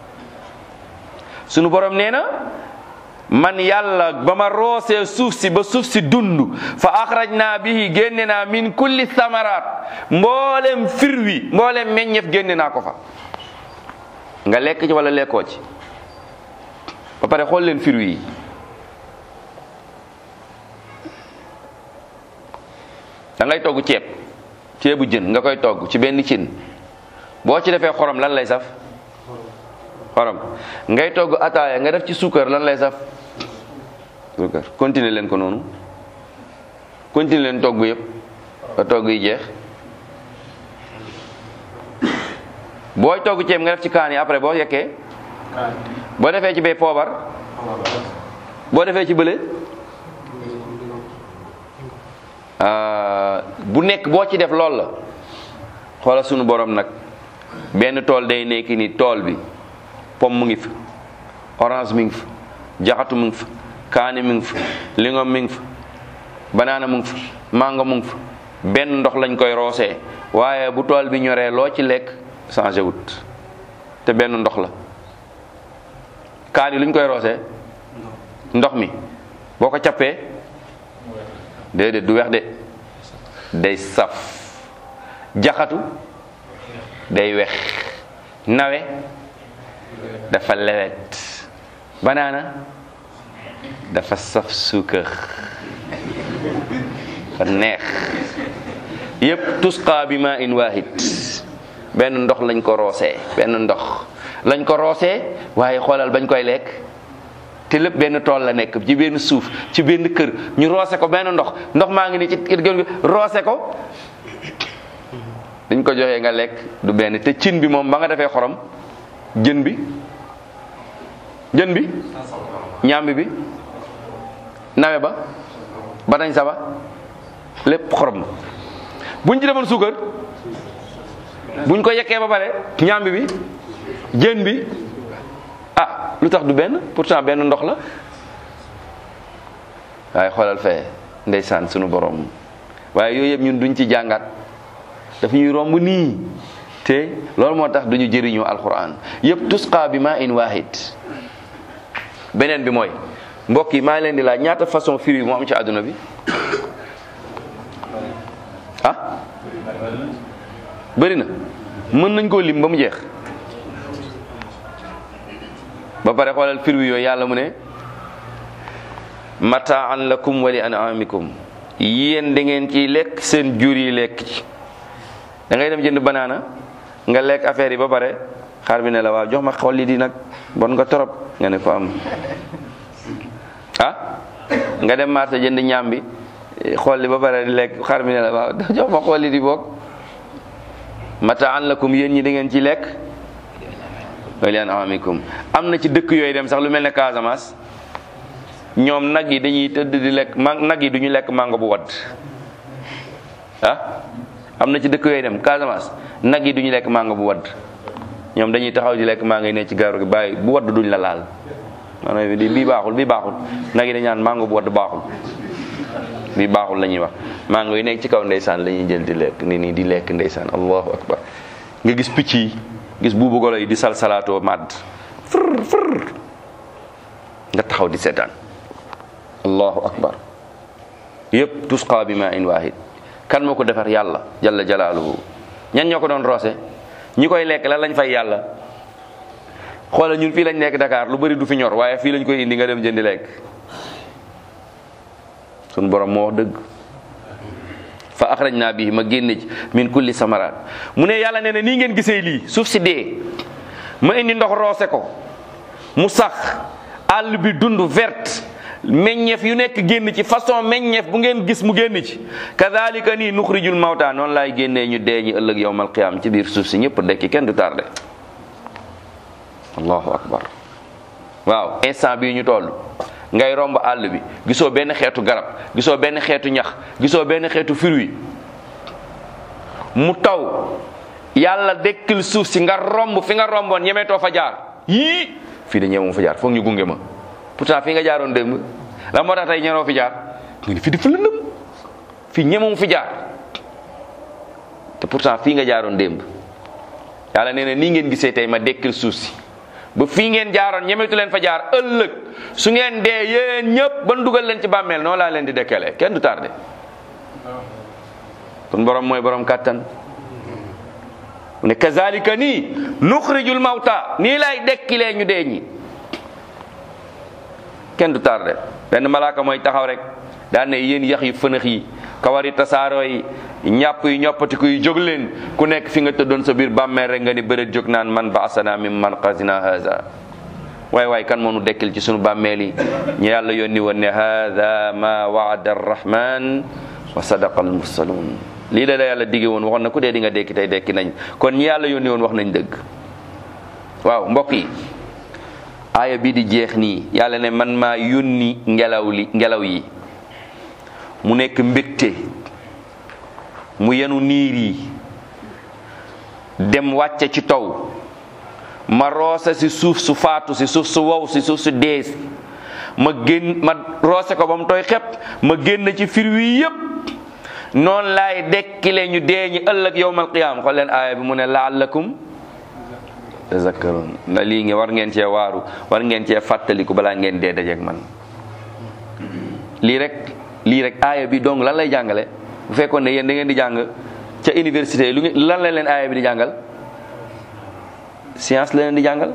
sunu borom nee na man yàlla ba ma roosee suuf si ba suuf si dund fa axrajna bihi génne naa min kulli samaraat mboolem firwi mboolem meññeef génne naa ko fa nga lekk ci wala lekkoo ci ba pare xool leen firwi yi da ngay togg ceeb ceebu jën nga koy togg ci benn cin boo ci defee xorom lan lay saf xorom ngay togg ataaya nga def ci suukar lan lay saf suukar continuer leen ko noonu continuer leen togg yëpp ba togg yi jeex booy togg ceeb nga def ci kaan yi après boo yekkee boo defee ci bee poobar boo defee ci bële bu nekk boo ci def lool la xoola sunu borom nag benn tool day nekk ni tool bi pomme mu ngi fi orange mi ngi fi jaxatu mu ngi fi kaani mi ngi fi lingom mi ngi fi banaana mu ngi fi mango mu ngi fi benn ndox lañ koy roosee waaye bu tool bi ñoree loo ci lekk changé wut te benn ndox la kaani luñ koy roosee ndox mi boo ko cappee déedéet du weex de day saf jaxatu day wex nawe dafa lewet banaana dafa saf suukar fa neex yépp tusqa bi ma in wahid benn ndox lañ ko roosee benn ndox lañ ko roosee waaye xoolal bañ koy lekk te lépp benn tool la nekk ci benn suuf ci benn kër ñu roose ko benn ndox ndox maa ngi ni ci gën gi roose ko dañ ko joxee nga lekk du benn te cin bi moom ba nga defee xorom jën bi jën bi ñaambi bi nawe ba banañ saba lépp xorom buñ ci defoon suukar buñ ko yekkee ba pare ñaambi bi jën bi ah lu tax du benn pourtant benn ndox la waaye xoolal fee ndeysaan sunu borom waaye yooyu yëpp ñun duñ ci jàngat daf ñuy romb nii te loolu moo tax duñu jëriñoo alquran yëpp tusqa bi ma in wahid beneen bi mooy mbokk yi maa ngi leen di laaj ñaata façon fruit moo am ci àdduna bi ah bëri na mën nañ koo lim ba mu jeex ba pare xoolal fruit yooyu yàlla mu ne mataan lakum wa li an'amikum yéen da ngeen ciy lekk seen jur yi lekk ci da ngay dem jënd banaana nga lekk affaire yi ba pare xar bi ne la waaw jox ma xolli di nag bon nga torop nga ne ko am ah nga dem marché jënd ñaam bi xolli ba pare di lekk xar bi ne la waaw jox ma xolli di boog mataan lakum yéen ñi da ngeen ci lekk wa li an'amikum am na ci dëkk yooyu dem sax lu mel ne Casamance ñoom nag yi dañuy tëdd di lekk ma nag yi duñu lekk mango bu wadd ah am na ci dëkk yooyu dem Casamance nag yi duñu lekk mango bu wadd ñoom dañuy taxaw di lekk mango yi ne ci garu gi bàyyi bu wadd duñ la laal maanaam di bii baaxul bii baaxul nag yi dañ naan mango bu wadd baaxul bii baaxul la ñuy wax mango yi nekk ci kaw ndeysaan la ñuy jël di lekk ni nii di lekk ndeysaan allahu akbar nga gis picc yi gis buubu golo yi di sal salaatoo màdd fër fër nga taxaw di seetaan allahu akbar yëpp tusqa bi ma in wahid kan moo ko defar yàlla jalla jalaaluhu ñan ñoo ko doon roose ñi koy lekk lan lañ fay yàlla xoola ñun fii lañ nekk Dakar lu bari du fi ñor waaye fii lañ koy indi nga dem jëndi lekk sun borom moo wax dëgg fa axrajna bihi ma génne ci min kulli samaraat mu ne yàlla nee na nii ngeen gisee lii suuf si dee ma indi ndox roose ko mu sax àll bi dund verte meññeef yu nekk génn ci façon meññeef bu ngeen gis mu génn ci kadhalika nii nuxrijul mawta noonu laay génnee ñu dee ñi ëllëg yowmal qiyaam ci biir suuf si ñëpp dekki kenn du tardé allahu akbar waaw instant bii ñu toll ngay romb àll bi gisoo benn xeetu garab gisoo benn xeetu ñax gisoo benn xeetu fruit mu taw yàlla dekkil suuf si nga romb fi nga romboon ñemeetoo fa jaar yii fii de ñemewu fa jaar foog ñu gunge ma pourtant fii nga jaaroon démb la moo tax tey ñenoo fi jaar nga ni fii dafa lëndëm fii ñemewu fi jaar te pourtant fii nga jaaroon démb yàlla nee na nii ngeen gisee tey ma dekkil suuf si ba fii ngeen jaaroon ñemetu leen fa jaar ëllëg su ngeen dee yéen ñëpp ban dugal leen ci bàmmeel noonu laa leen di dekkale kenn du tardé kon borom mooy borom kàttan mu ne kazalika nii nuxrijul mawta nii lay dekkilee ñu dee ñi kenn du tardé benn malaaka mooy taxaw rek daan ne yéen yax yu fënax yi kawari tasaaroo yi ñàpp yi ñoppatiku yi jóg leen ku nekk fi nga tëddoon sa biir bàmmeel rek nga ni bëreet jóg naan man baasana min man qasina haza waay waay kan moo nu dekkil ci sunu bàmmeel yi ñu yàlla yónni woon ne hada ma waada arrahman wa sadaqa almursalun lii la la yàlla digge woon waxoon na ku dee di nga dekki tey dekki nañ kon ñi yàlla yónni woon wax nañ dëgg waaw mbokk yi aaya bii di jeex nii yàlla ne man maa yónni ngelaw li ngelaw yi mu nekk mbégte mu yenu niir yi dem wàcce ci taw ma roose si suuf su faatu si suuf su wow si suuf su dees ma génn ma roose ko ba mu tooy xepp ma génn ci fir wi yépp noonu laay dekkile ñu dee ñi ëllëg yowmal qiyaam xool leen aaya bi mu ne laallakum tazakkarun na lii nge war ngeen cee waaru war ngeen cee fàttaliku balaa ngeen dee dajeek man lii rek lii rek aaya bi donc lan lay jàngale bu fekkoon ne yéen da ngeen di jàng ca université yi lu ngeen lan la leen aaya bi di jàngal science la leen di jàngal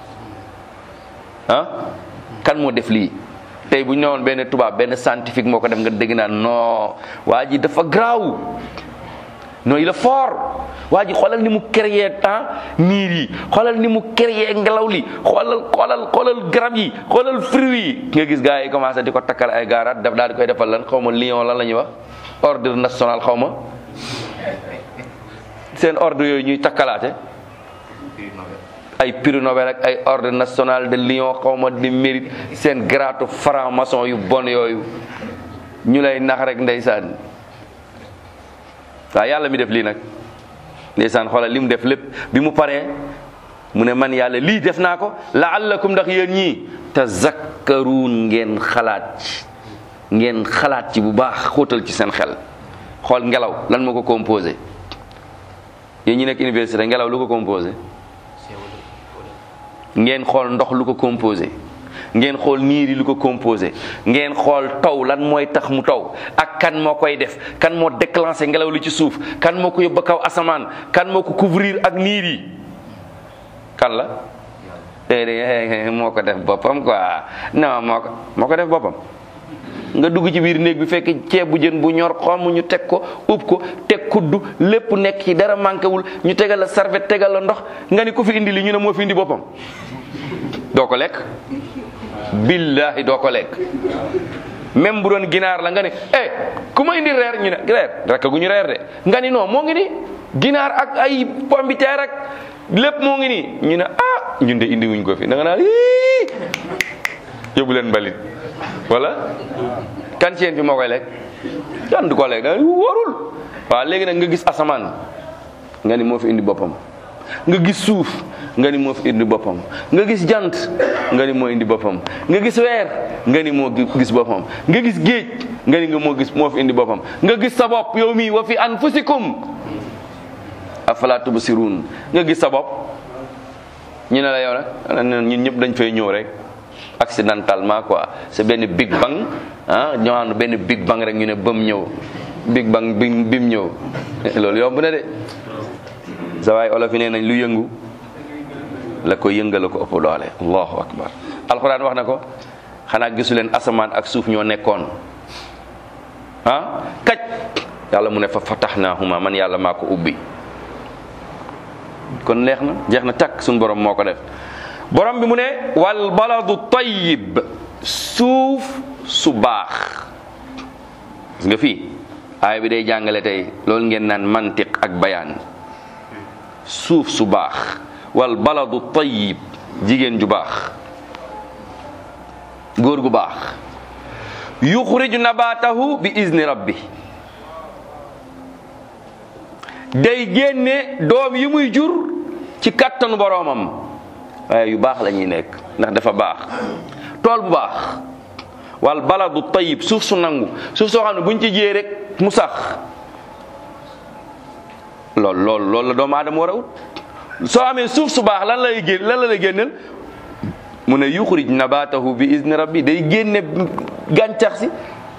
ah kan moo def lii tey bu ñu newoon benn tubaab benn scientifique moo ko def nga dégg naan non waa ji dafa garaaw non il est fort waa ji xoolal ni mu créé temps niir yi xoolal ni mu créé ngelaw li xoolal xoolal xoolal garab yi xoolal fruit yi nga gis gars yi commencé di ko takkal ay gaaraat daf daal di koy defal lan xaw ma lion lan la ñuy wax ordre national xaw ma seen ordre yooyu ñuy takkalaate ay prix Nobel ak ay ordre national de lion xaw ma di mérite seen gratu franc maçon yu bon yooyu ñu lay nax rek ndeysaan waaw yàlla mi def lii nag ndeysaan xoolal li mu def lépp bi mu paree mu ne man yàlla lii def naa ko laallakum ndax yéen ñii tazakkaruun ngeen xalaat ci ngeen xalaat ci bu baax xóotal ci seen xel xool ngelaw lan moo ko composé yéen ñi nekk université ngelaw lu ko composé ngeen xool ndox lu ko composé ngeen xool niir yi lu ko composé ngeen xool taw lan mooy tax mu taw ak kan moo koy def kan moo déclenché ngelaw li ci suuf kan moo ko yóbbu kaw asamaan kan moo ko couvrir ak niir yi kan la déedéet moo ko def boppam quoi non moo ko moo ko def boppam nga dugg ci biir néeg bi fekk ceeb bu jën bu ñor xomm ñu teg ko ub ko teg kuddu lépp nekk ci dara manqué wul ñu tegal la serviette tegal la ndox nga ni ku fi indi li ñu ne moo fi indi boppam doo ko lekk billahi doo ko lekk même bu doon ginaar la nga ne eh ku ma indi reer ñu ne reer rek gu ñu reer de nga ni non moo ngi ni ginaar ak ay pombiteer ak lépp moo ngi nii ñu ne ah ñun de indi wuñ ko fi da nga naan ii yóbbu leen mbalit wala kan ci yéen fi moo koy lekk kan du ko lekk da warul waaw léegi nag nga gis asamaan nga ni moo fi indi boppam nga gis suuf nga ni moo fi indi boppam nga gis jant nga ni moo indi boppam nga gis weer nga ni moo gis boppam nga gis géej nga ni nga moo gis moo fi indi boppam nga gis sa bopp yow mii wa fi anfusikum afala tubsirun nga gis sa bopp ñu ne la yow nag ñun ñëpp dañ fay ñëw rek accidentellement quoi c'est benn big bang ah ñoo xam ne benn big bang rek ñu ne bam ñëw big bang bi bim ñëw loolu yomb na de sa waay olof yi nee nañ lu yëngu la ko yëngal la ko ëpp doole allahu akbar alquran wax na ko xanaa gisu leen asamaan ak suuf ñoo nekkoon ah kaj yàlla mu ne fa fatahnahuma man yàlla maa ko ubbi kon leex na jeex na takk suñu borom moo ko def borom bi mu ne wal baladu tayyib suuf su baax gis nga fii aaya bi day jàngale tey loolu ngeen naan mantiq ak bayaan suuf su baax wal baladu tayyib jigéen ju baax góor gu baax yuxriju nabatahu bi izni rabbi day génne doom yi muy jur ci kattanu boroomam waaye yu baax la ñuy nekk ndax dafa baax tool bu baax wal baladu tayyib suuf su nangu suuf soo xam ne buñ ci jiyee rek mu sax lool lool loolu la doomu aadama war a wut soo amee suuf su baax lan lay génn lan la lay génneel mu ne yuxrij nabatahu bi izni rabbi day génne gàncax si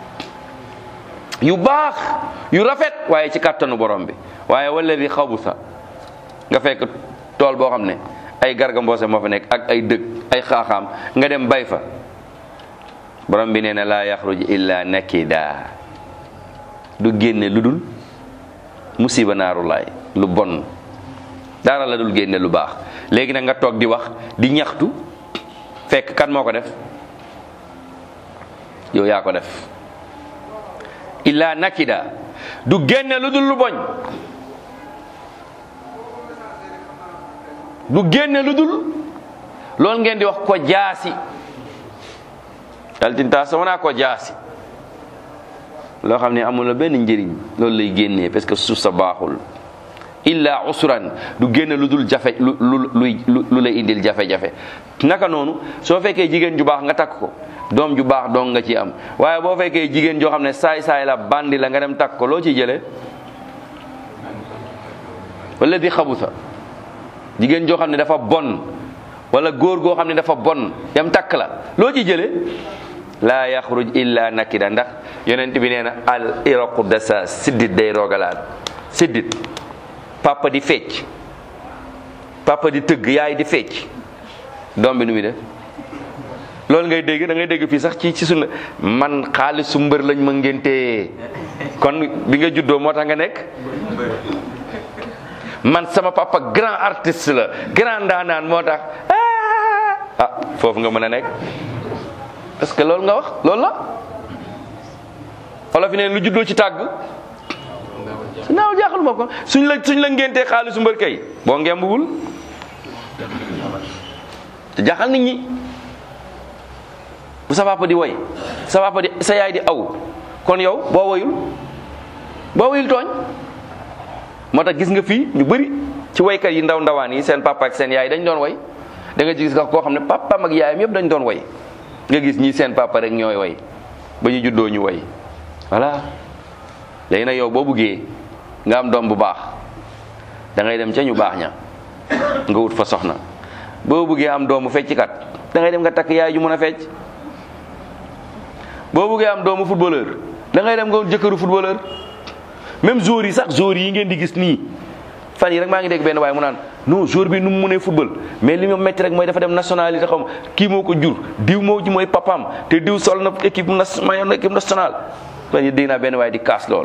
yu baax yu rafet waaye ci kàttanu borom bi waaye wala di xabusa nga fekk tool boo xam ne ay garga mboose moo fa nekk ak ay dëkk ay xaaxaam nga dem bay fa borom bi nee na laa yaxruj illa nakida du génne lu dul musiba naarulaay lu bon dara la dul génne lu baax léegi nag nga toog di wax di ñaxtu fekk kan moo ko def yow yaa ko def illa nakida du génne lu dul lu boñ du génne lu dul loolu ngeen di wax ko jaasi daltinta sama ko jaasi loo xam ne amul la benn njëriñ loolu lay génnee parce que suuf sa baaxul illa usran du génne lu dul jafe lu lu lu lay indil jafe-jafe naka noonu soo fekkee jigéen ju baax nga takk ko doom ju baax dong nga ci am waaye boo fekkee jigéen joo xam ne saay-saay la bandi la nga dem takk ko loo ciy jëlee wala di xabusa jigéen joo xam ne dafa bon wala góor goo xam ne dafa bon yam takk la loo ciy jëlee laa yaxruj illa nakida ndax yonent bi nee na al iraqu dasa siddit day rogalaat siddit papa di fecc papa di tëgg yaay di fecc doom bi nu muy def loolu ngay dégg da ngay dégg fii sax ci ci sunu man xaalisu mbër lañ ma ngéntee kon bi nga juddoo moo tax nga nekk man sama papa grand artiste la grand ndaanaan moo tax ah foofu nga mën a nekk parce que loolu nga wax loolu la olof yi ne lu juddoo ci tàgg su naaw jaaxal ma ko suñ la suñ la ngéntee xaalisu mbër kay boo ngembul te jaaxal nit ñi bu sa papa di woy sa papa di sa yaay di aw kon yow boo woyul boo woyul tooñ moo tax gis nga fii ñu bëri ci woykat yi ndaw ndawaan yi seen papa ak seen yaay dañ doon woy da nga gis koo xam ne papaam ak yaayam yëpp dañ doon woy nga gis ñii seen papa rek ñooy woy ba ñu juddoo ñu woy voilà léegi nag yow boo buggee nga am doom bu baax da ngay dem ca ñu baax ña nga wut fa soxna boo buggee am doomu fecckat da ngay dem nga takk yaay ju mën a fecc boo buggee am doomu footballeur da ngay dem nga wut jëkkëru footballeur même joueurs yi sax joueurs yi ngeen di gis nii fan yi rek maa ngi dégg benn waaye mu naan non joueur bi nu mu mënee football mais li ma métti rek mooy dafa dem nationalité xaw ma kii moo ko jur diw moo ji mooy papam te diw sol na équipe nationale équipe nationale fan yi dégg naa benn waaye di kaas loolu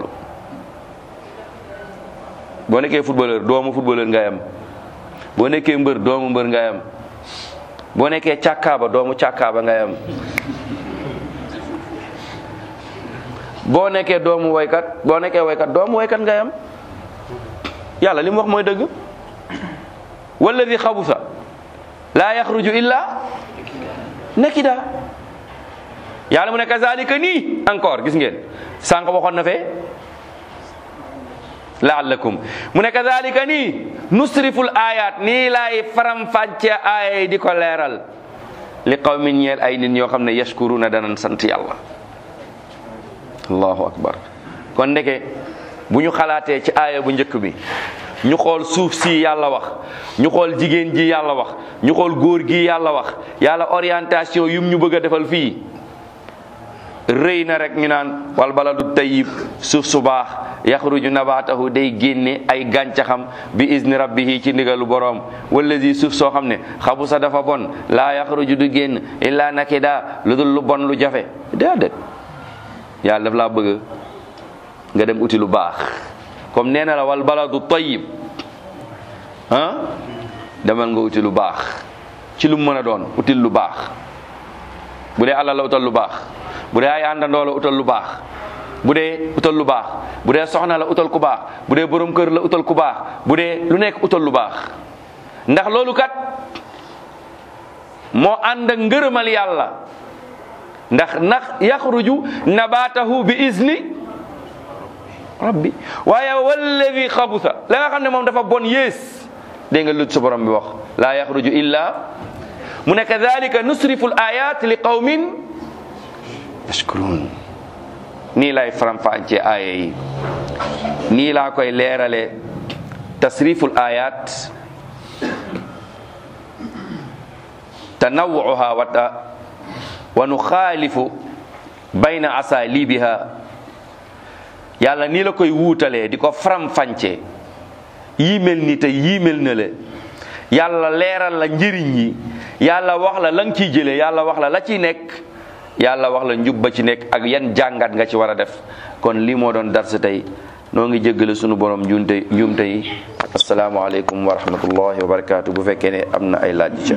boo nekkee footballeur doomu footballeur ngay am boo nekkee mbër doomu mbër ngay am boo nekkee càkkaaba doomu càkkaaba ngay am boo nekkee doomu woykat boo nekkee woykat doomu woykat ngay am yàlla li mu wax mooy dëgg walladi xabusa laa yaxruju illa nakida yàlla mu ne kazalika nii encore gis ngeen sànq waxoon na fee laallakum mu ne kadalika nii nusriful ayat nii laay faram fàcce aaya yi di ko leeral li qawmin ñeel ay nit ñoo xam ne yashkuruna danan sant yàlla allahu akbar kon ndeke bu ñu xalaatee ci aaya bu njëkk bi ñu xool suuf si yàlla wax ñu xool jigéen ji yàlla wax ñu xool góor gi yàlla wax yàlla orientation yum ñu bëgg a defal fii rëy na rek ñu naan wal baladu tayyib suuf su baax yaxruju nabaatahu day génne ay gàncaxam bi izni rabbihi ci ndigalu boroom wallazi suuf soo xam ne xabu sa dafa bon laa yaxruju du génn illa nakida lu dul lu bon lu jafe déedéet yàlla daf laa bëgg nga dem uti lu baax comme nee na la wal baladu tayyib ah demal nga uti lu baax ci lu mu mën a doon util lu baax bu dee alal la utal lu baax bu dee ay àndandoo la utal lu baax bu dee utal lu baax bu dee soxna la utal ku baax bu dee borom kër la utal ku baax bu dee lu nekk utal lu baax ndax loolu kat moo ànd ak ngërëmal yàlla ndax ndax yaxruju nabaatahu bi izni rabbi waaye walladi xabusa la nga xam ne moom dafa bon yées dégg nga lu sa borom bi wax laa yaxruju illa mu ne kadalika nusrifu l ayat li qawmin yashkurun nii lay faram-fàccee aaya yi nii laa koy leerale tasriful ayat tanawuha wata wa nuxaalifu bayna asalibiha yàlla nii la koy wuutalee di ko faram-fàccee yii mel ni te yii mel na le yàlla leeral la njëriñ yi yàlla wax la la nga ciy jëlee yàlla wax la la ciy nekk yàlla wax la njub ba ci nekk ak yan jàngat nga ci war a def kon lii moo doon darsa tey noo ngi jéggale sunu borom njuumte njuumte yi asalaamaaleykum wa rahmatullahi wa barakaatu bu fekkee ne am na ay laaj ci